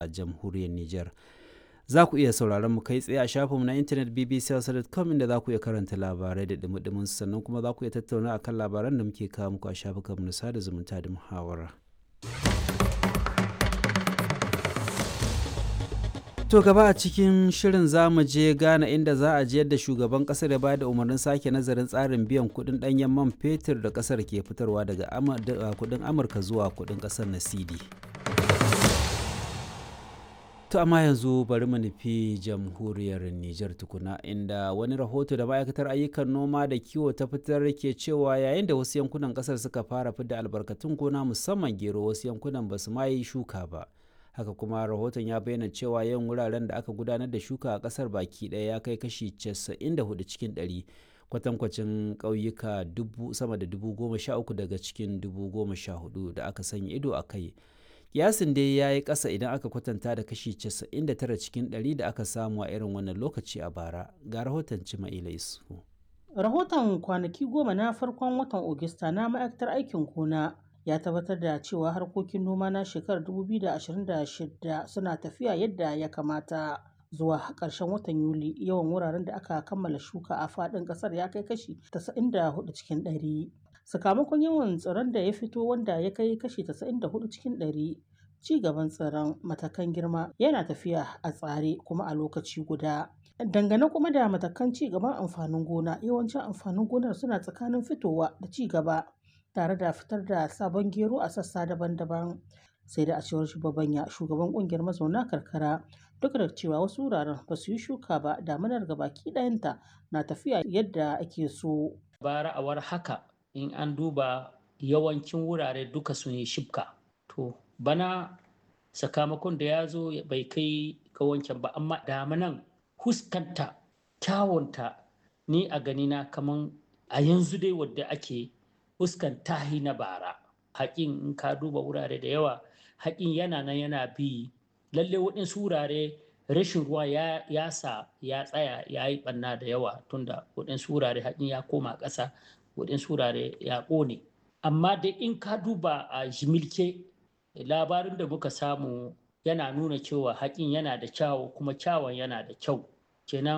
jamhuriyar Nijar. Za ku iya sauraron mu kai tsaye a shafinmu na intanet bbc.com inda za ku iya karanta labarai da dumi sannan kuma za ku iya tattauna akan labaran da muke kawo muku a shafukanmu na sada zumunta da muhawara. To gaba a cikin shirin za mu je Ghana inda za a ji yadda shugaban kasar ya bayar da umarnin sake nazarin tsarin biyan kudin danyen man fetur da kasar ke fitarwa daga kudin Amurka zuwa kudin kasar na CD. To amma yanzu bari mu nufi jamhuriyar Nijar tukuna inda wani rahoto da ma'aikatar ayyukan noma da kiwo ta fitar ke cewa yayin da wasu yankunan kasar suka fara fidda albarkatun gona musamman gero wasu yankunan ba su ma yi shuka ba. haka kuma rahoton ya bayyana cewa yawan wuraren da aka gudanar da shuka a kasar baki daya ya kai kashi 94 cikin 100 kwatankwacin ƙauyuka sama da dubu goma sha uku daga cikin dubu goma sha hudu da aka sanya ido a kai kiyasin dai ya yi ƙasa idan aka kwatanta da kashi 99 cikin 100 da aka samu a irin wannan lokaci a bara ga rahoton cima'ila isu rahoton kwanaki goma na farkon watan ogista na ma'aikatar aikin gona ya tabbatar da cewa harkokin noma na shekarar 2026 suna tafiya yadda ya kamata zuwa ƙarshen watan yuli yawan wuraren da aka kammala shuka a faɗin ƙasar ya kai kashi 94 cikin 100 sakamakon yawan tsiron da ya fito wanda ya kai kashi 94 cikin 100 ci gaban tsiron matakan girma yana tafiya a tsare kuma a lokaci guda dangane kuma da matakan ci gaban amfanin gona yawancin amfanin gonar suna tsakanin fitowa da ci gaba tare da fitar da sabon gero a sassa daban-daban sai da a cewar shugabanya shugaban kungiyar mazauna karkara duk da cewa wasu wuraren ba su yi shuka ba damanar baki ɗayanta na tafiya yadda ake so bara a war haka in an duba yawancin wurare duka sun yi shibka to bana sakamakon da ya zo bai kai ga wancan ba amma damanan huskanta kyawunta ni a ganina kaman a yanzu dai wadda ake fuskan tahi na bara haƙin in ka duba wurare da yawa haƙin yana nan yana bi lalle waɗansu wurare rashin ruwa ya, ya sa ya tsaya ya yi ɓanna da yawa tunda waɗansu wurare haƙin ya koma ƙasa waɗansu wurare ya ƙone amma dai in ka duba a jimilke labarin da muka samu yana nuna cewa haƙin yana da kyawu kuma kyawun yana da kyau kenan